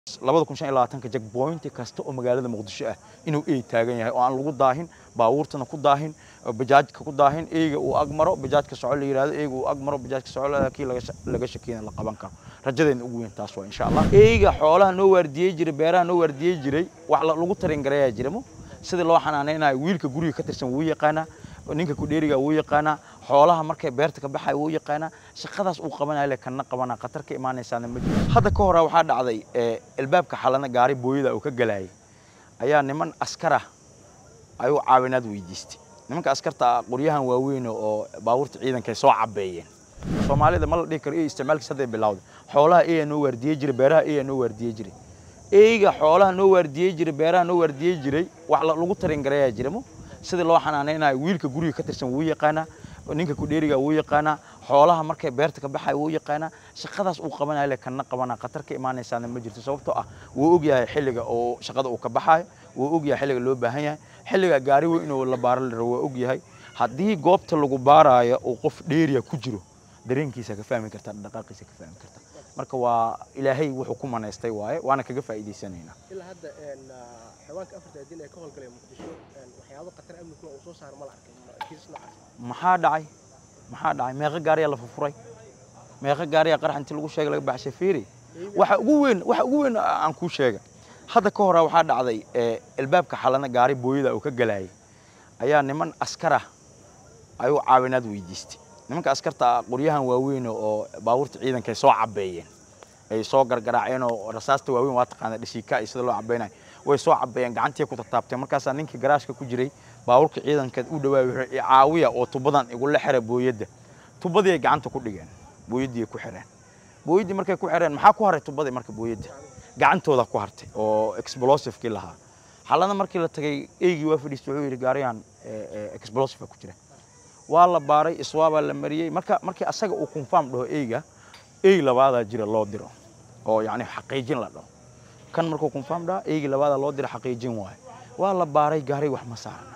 labada kun shan iyo labaatanka jagboynti kasta oo magaalada muqdisho ah inuu ey taagan yahay oo aan lagu daahin baabuurtana ku daahin bajaajka ku daahin eyga uu agmaro bajaajka soco la yidhahdo eyga uu agmaro bajaajka soco la kii laga shakiyana la qaban karo rajadeena ugu weyn taas waa insha allah eyga xoolaha noo waardiyey jiray beeraha noo waardiyey jiray wax lagu tarin garayaa jiramo sidii loo xanaaneynayo wiilka guriga ka tirsan wuu yaqaanaa ninka kudheeriga wuu yaqaanaa xoolaha markay beerta ka baxaya wuu yaqaanaa shaqadaas uu qabanayo le kana qabanaa khatar ka imaanaysaana ma jiro hadda ka hora waxaa dhacday albaabka xalana gaari booyada uu ka galayay ayaa niman askar ah ayuu caawinaad weydiistay nimanka askarta qoryahan waaweyn oo baabuurta ciidanka ay soo cabeeyeen soomaalida ma la dhihi karo ey isticmaalkiis hadday bilowday xoolaha eyaa noo waardiyey jiray beeraha eyaa noo waardiyey jiray eyga xoolaha noo waardiyey jiray beeraha noo waardiyey jiray wax lagu tarin garayaa jiramo sidii loo xanaaneynayo wiilka guriga ka tirsan wuu yaqaanaa ninka kudheeriga wuu yaqaanaa xoolaha markay beerta ka baxaya wuu yaqaanaa shaqadaas uu qabanayo le kana qabanaa khatar ka imaanaysaana ma jirto sababtoo ah wuu ogyahay xilliga oo shaqada uu ka baxayo wuu ogyahay xilliga loo baahan yahay xilliga gaari weyn inuu la baaro la rabo waa ogyahay haddii goobta lagu baaraayo uu qof dheeriya ku jiro dareenkiisa ka fahmi kartaa dhaqaaqiisa ka fahmi kartaa marka waa ilaahay wuxuu ku manaystay waaye waana kaga faa'iidaysanaynaa ilaa hadda xayawaanka afarta adin ee ka howlgalaya muqdisho waxyaabo khatar amniga uu soo saaro ma la arkay kiisas noocaas maxaa dhacay maxaa dhacay meeqa gaariyaa la furfuray meeqa gaariyaa qarax intii lagu sheegay laga baxshay fiiri waxa ugu weyn waxa ugu weyn aan kuu sheega hadda ka hora waxaa dhacday albaabka xalana gaari booyada uu ka galayay ayaa niman askar ah ayuu caawinaad weydiistay nimanka askarta qoryahan waaweyn oo baabuurta ciidanka ay soo cabeeyeen ay soo gargaraaceen oo rasaasta waaweyn waa taqaana dhashiika iyo sida loo cabeynayo way soo cabeeyeen gacantii ku tataabteen markaasaa ninkii garaashka ku jiray baabuurka ciidanka u dhawaay wuxuu caawiya oo tubadan igula xira booyadda tubadii ay gacanta ku dhigeen booyaddii ay ku xireen booyaddii markay ku xireen maxaa ku haray tubadii marka booyadda gacantooda ku hartay oo explosivekii lahaa xalana markii la tagay eygii waa fadhiistay wuxuu yidhi gaariyan explosive ku jira waa la baaray iswaabaa la mariyey marka markii asaga uu confirm dhaho eyga ey labaadaa jira loo diro oo yacni xaqiijin la dhaho kan markuu confirm dhaha eygii labaadaa loo diro xaqiijin waaye waa la baaray gaariga wax ma saarna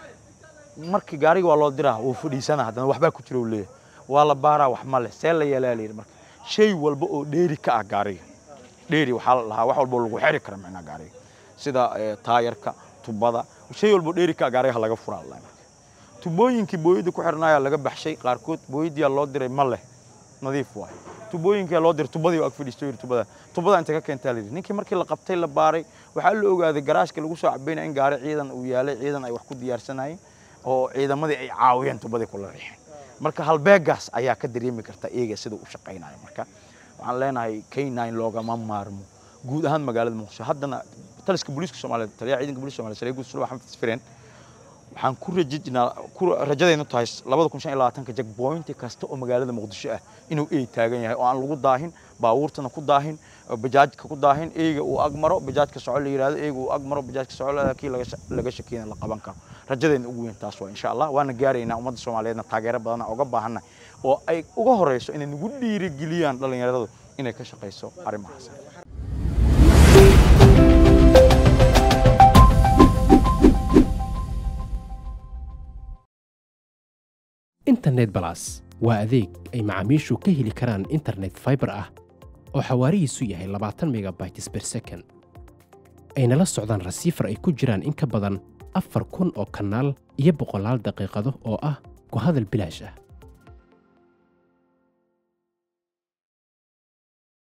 markii gaariga waa loo diraa wuu fadhiisana haddana waxbaa ku jira uu leeyahay waa la baaraa wax ma leh see la yeelaa la yidhi marka shay walba oo dheeri ka ah gaariga dheeri waxaa la dhahaa wax walba oo lagu xiri kara macnaha gaariga sida taayarka tubada shay walba oo dheeri ka ah gaariga laga furaa la marka tubooyinkii booyadda ku xirnaayaa laga baxshay qaarkood booyaddiyaa loo diray ma leh nadiif waay tubooyinkaa loo diray tubadii ag fadhiisto yidhi tubada tubada inta ka keentaa la yidhi ninkii markii la qabtay la baaray waxaa la ogaaday garaashka lagu soo cabaynaya in gaari ciidan uu yaalay ciidan ay wax ku diyaarsanayeen oo ciidamadii ay caawiyeen tubadii kula riixeen marka halbeegaas ayaa ka dareemi karta eega sida u shaqaynayo marka waxaan leenahay k9 loogama maarmo guud ahaan magaalada muqdisho haddana taliska booliiska soomaaliyeed taliyaha ciidanka booliiska soomaaliyeed saree guud sulwa xamed isfireen waxaan ku rajajinaa ku rajadaynu tahay labada kun shan iyo labaatanka jagboynti kasta oo magaalada muqdisho ah inuu ey taagan yahay oo aan lagu daahin baabuurtana ku daahin bajaajka ku daahin eyga uu agmaro bajaajka soco la yidhahdo eyga uu agmaro bajaajka soco la kii laga shakiyana la qaban karo rajadeena ugu weyn taas waa insha allah waana gaaraynaa ummadda soomaaliyeedna taageero badana uga baahanna oo ay uga horeyso inay nagu dhiirigeliyaan dhallinyaradu inay ka shaqayso arrimahaas internet balas waa adeeg ay macaamiishu ka heli karaan internet faibar ah oo xawaarihiisu yahay labaatan megabytes ber second ayna la socdaan rasiifar ay ku jiraan in ka badan afar kun oo kanaal iyo boqolaal daqiiqado oo ah ku hadal bilaash ah